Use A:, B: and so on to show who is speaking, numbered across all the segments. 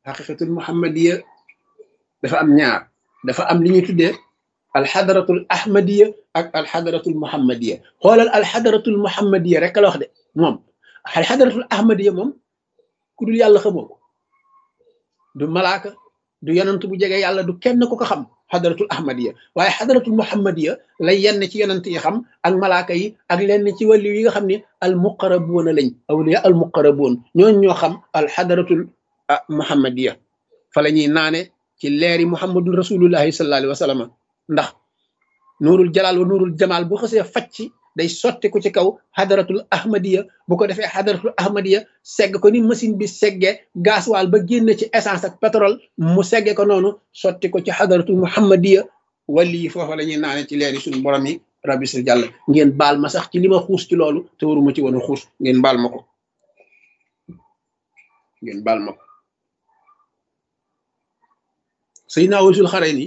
A: xaqiqatul muhammadiya dafa am ñaar dafa am li ñuy tuddee alxadaratul ahmadiya ak alxadaratul muhammadiya xoolal alxadaratul muhammadiya rek la wax de moom alxadaratul ahmadiya moom ku dul yàlla xamoo ko du malaaka du yonant bu jege yàlla du kenn ku ko xam xadaratul ahmadiya waaye xadaratul muhammadiya lay yenn ci yonant yi xam ak malaaka yi ak lenn ci wàllu yi nga xam ne al muqarabuuna lañ awliya al muqarabuun ñooñ ñoo xam al xadaratul muhammadiya fa la ñuy naane ci leeri muhammadun rasulullahi sallallahu alayhi wa sallam ndax nuurul jalaal wa nuurul jamaal bu xasee facc day sotti ko ci kaw xadaratul ahmadiya bu ko defee xadaratul ahmadiya segg ko ni machine bi seggee gasoil ba génn ci essence ak pétrole mu segge ko noonu sotti ko ci xadaratul muhammadiya wali yi foofa la ñuy naane ci leeri suñu borom yi rabbi sul jàll ngeen baal ma sax ci li ma xuus ci loolu te waruma ci woon a xuus ngeen baal ma ko ngeen baal ma ko Seydina Waysul Xarayni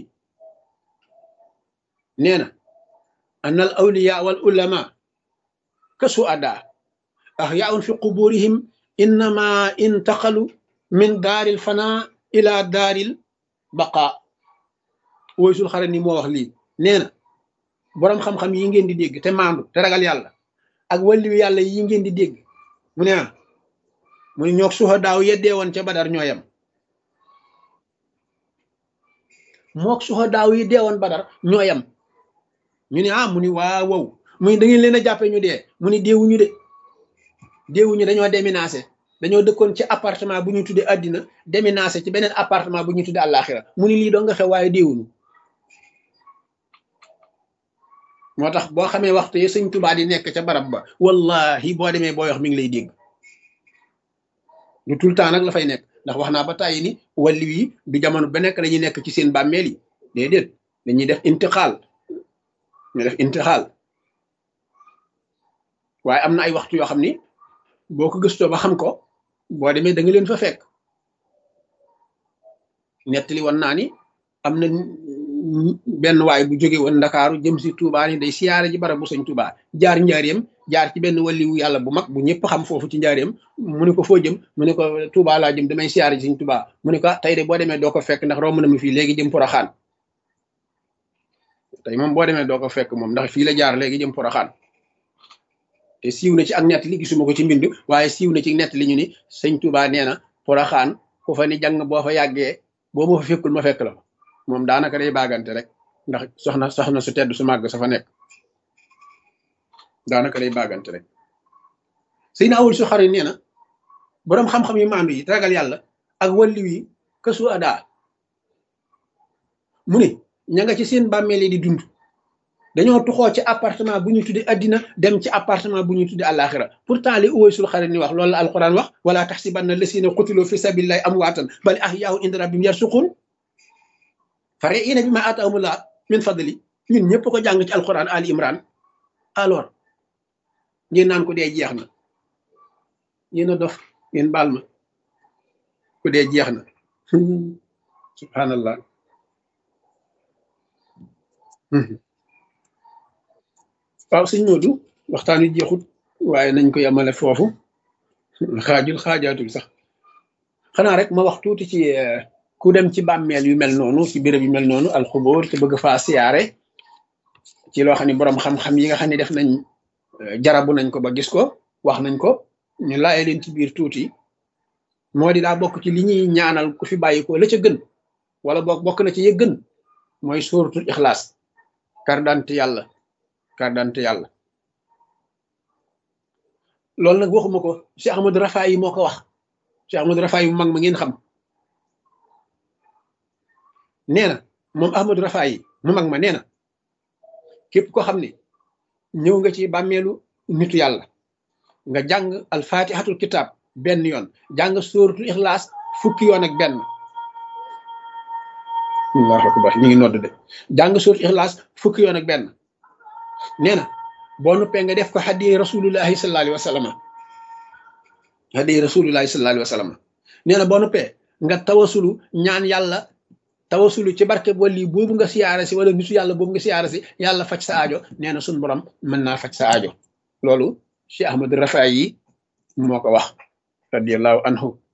A: nee na an al awliya wal ulama ka suada ahyaun fi quburihim innama intaqalu min daaril fana ila daaril baqa Waysul Xarayni moo wax lii nee na boroom xam-xam yi ngeen di dégg te maandu te ragal yàlla ak wàlliwu yàlla yi ngeen di dégg mu ne ah mu ne ñoog suhadaaw yeddee woon ca badar ñooyam mook suhadaaw yi dee woon badar ñooyam ñu ne ah mu ni waa wow mu ni da ngeen leen a jàppee ñu dee mu ni deewuñu de deewuñu dañoo déménagé dañoo dëkkoon ci appartement bu ñu tuddee àddina déménagé ci beneen appartement bu ñu tuddee àllaaxira mu ni lii doo nga xew waaye deewuñu moo tax boo xamee waxtu yi sëñ Tuubaa di nekk ca barab ba wallahi boo demee booy wax mi ngi lay dégg du tout le temps nag la fay nekk ndax wax naa ba tàyyi ni wàllu yi du jamono ba nekk dañuy nekk ci seen bàmmeel yi déedéet dañuy def intixaal ñu def intixaal waaye am na ay waxtu yoo xam ni boo ko gëstoo ba xam ko boo demee da nga leen fa fekk nettali woon naa ni am na benn waay bu jóge woon ndakaaru jëm si Touba ni day siyaare ji barab bu sëñ Touba jaar njaareem jaar ci benn waliwu yàlla bu mag bu ñëpp xam foofu ci njaareem mu ne ko foo jëm mu ne ko Touba laa jëm damay siyaare ji sëñ Touba mu ne ko tey de boo demee doo ko fekk ndax romb na ma fii léegi jëm Poroxaan tey moom boo demee doo ko fekk moom ndax fii la jaar léegi jëm Poroxaan te siiw na ci ak nett li gisuma ko ci mbind waaye siiw na ci nett li ñu ni sëñ Touba nee na Poroxaan ku fa ni jàng boo fa yàggee boo ma fa fekkul ma fekk la moom daanaka day baagante rek ndax soxna soxna su tedd su màgg sa fa nekk daanaka day baagante rek sëy na awul su xari nee na boroom xam-xam yi maandu yi ragal yàlla ak wàllu yi kësu adaa mu ne ña nga ci seen bàmmeel yi di dund dañoo tuxoo ci appartement bu ñu tuddi addina dem ci appartement bu ñu tuddi àllaaxira pourtant li uwaysul xarit ni wax loolu la alquran wax wala taxsibanna lasina qutilu fi sabilillahi amwaatan bal ahyaa'un inda rabbihim yarsuqun farihiina bimaa aataahumullah min fadli ñun ñëpp ko jàng ci alquran ali imran alors ngeen naan ko dee jeex na yéen a dof ngeen baal ma ku dee jeex na subhanallah waaw sëñ Moodu waxtaan wi jeexut waaye nañ ko yemale foofu xaajul xaajaatul sax xanaa rek ma wax tuuti ci ku dem ci bàmmeel yu mel noonu ci béréb yu mel noonu alxubóor te bëgg faa siyaare ci loo xam ne boroom xam-xam yi nga xam ne def nañ jarabu nañ ko ba gis ko wax nañ ko ñu laaye leen ci biir tuuti moo di daa bokk ci li ñuy ñaanal ku fi bàyyi ko la ca gën wala boog bokk na ci ye gën mooy sóoratul ixlaas kardante yàlla kardante yàlla loolu nag waxuma ko Cheikh Ahmadou Rafaay yi moo ko wax Cheikh Ahmadou Rafaay yi mu mag ma ngeen xam nee na moom Ahmadou Rafaay yi mu mag ma nee na képp ko xam ne ñëw nga ci bàmmeelu nitu yàlla nga jàng alfatihatul kitab benn yoon jàng sóoratul ixlaas fukki yoon ak benn allahu akbar ñu ngi nodd de jàng sóoratul ixlaas fukki yoon ak benn nee na boo nuppee nga def ko hadiya rasulullahi sallallahu alayhi wa sallam hadiya rasulullahi sallallahu alayhi wa sallam nee na boo nuppee nga tawasulu ñaan yàlla tawasulu ci barke wali boobu nga siyaare si wala nitu yàlla boobu nga siyaare si yàlla faj sa aajo nee na suñ borom mën naa faj sa aajo loolu Cheikh Ahmad Rafaay yi moo ko wax radiallahu anhu